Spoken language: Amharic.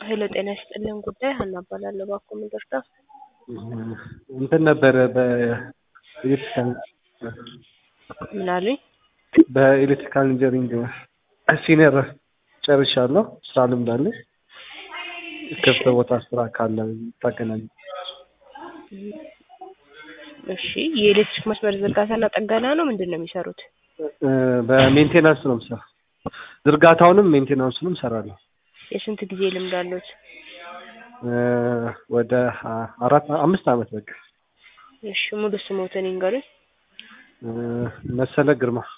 ሄሎ ጤና ይስጥልን ጉዳይ ሀና እባላለሁ። እባክዎ ምን ልርዳ? እንትን ነበረ በኤሌክትሪካል ምን አሉኝ? በኤሌክትሪካል ኢንጂነሪንግ ሲኒየር ጨርሻለሁ። ስራ ልምድ አለኝ። ክፍት ቦታ ስራ ካለ ታገናኝ። እሺ የኤሌክትሪክ መስመር ዝርጋታና ጥገና ነው ምንድን ነው የሚሰሩት? በሜንቴናንስ ነው የምሰራው። ዝርጋታውንም ሜንቴናንሱንም እሰራለሁ። የስንት ጊዜ ልምድ አሉት? ወደ አራት አምስት ዓመት በቃ። እሺ ሙሉ ስሞትን ይንገሩኝ። መሰለ ግርማ